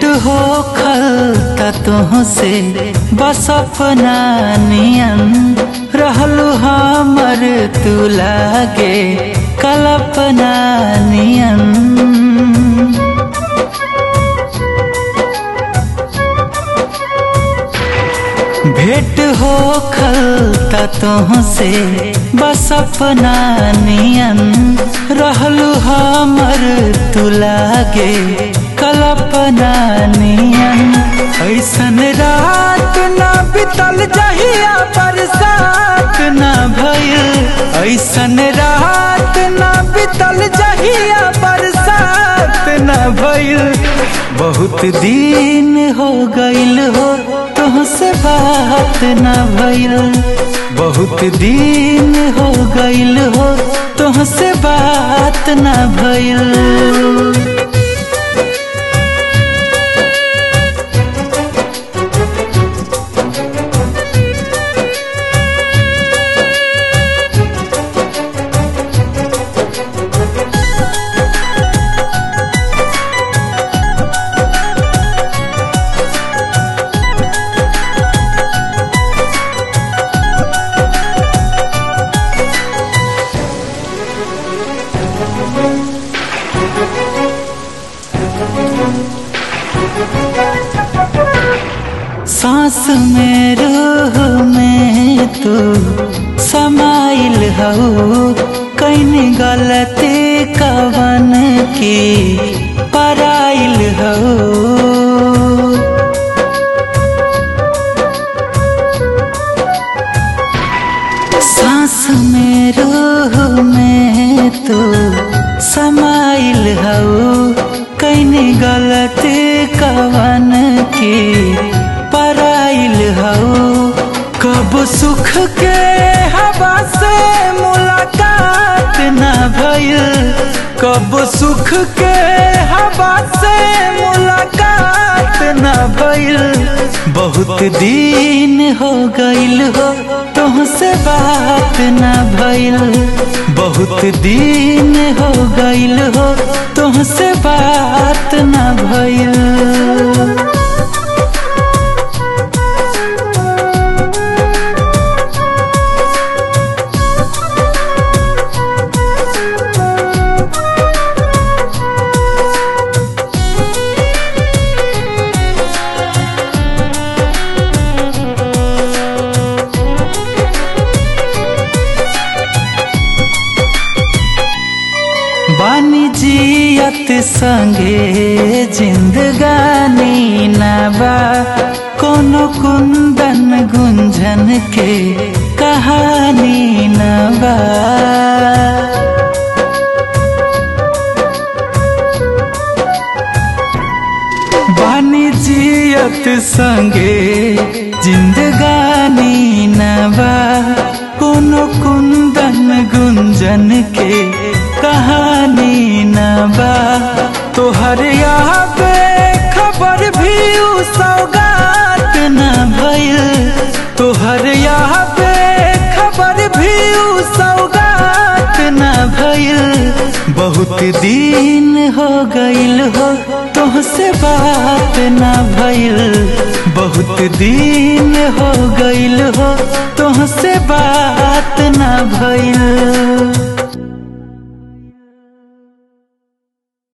हो खलता तुहसे बस अपना नियन रहलू हमर तू लागे कल्पना नियन भेंट हो खलता तुहसे बस अपना नियन रहलू हमर तू लागे कल्पना नियन ऐसन रात ना बितल जहिया बरसात ना भइल ऐसन रात ना बितल जहिया बरसात ना भइल बहुत दिन हो गइल हो तुहसे बात ना भइल बहुत दिन हो गइल हो तुहसे बात ना भइल सांस में रूह में तू समाइल हो कैन गलती कवन की पराइल हो सांस में रूह में तू समाइल हो कैन गलती कवन की पराइल हो कब सुख के हवा से मुलाकात ना भइल कब सुख के हवा से मुलाकात ना भइल बहुत दिन हो गइल हो तुहसे बात ना भइल बहुत दिन हो गइल हो तुहसे बात ना भइल बानी जियत संगे जिंदगानी नबा कोनो कुंदन गुंजन के कहानी नबा बानी जियत संगे जिंदगानी नबा कोनो कुंदन गुंजन के कहानी न बा तोहर यहाँ पे खबर भी उ सौगात न भइल तोहर यहाँ पे खबर भी उ सौगात न भइल बहुत दिन हो गइल हो तुहसे बात न भइल बहुत दिन हो गइल हो तुहसे बात न भइल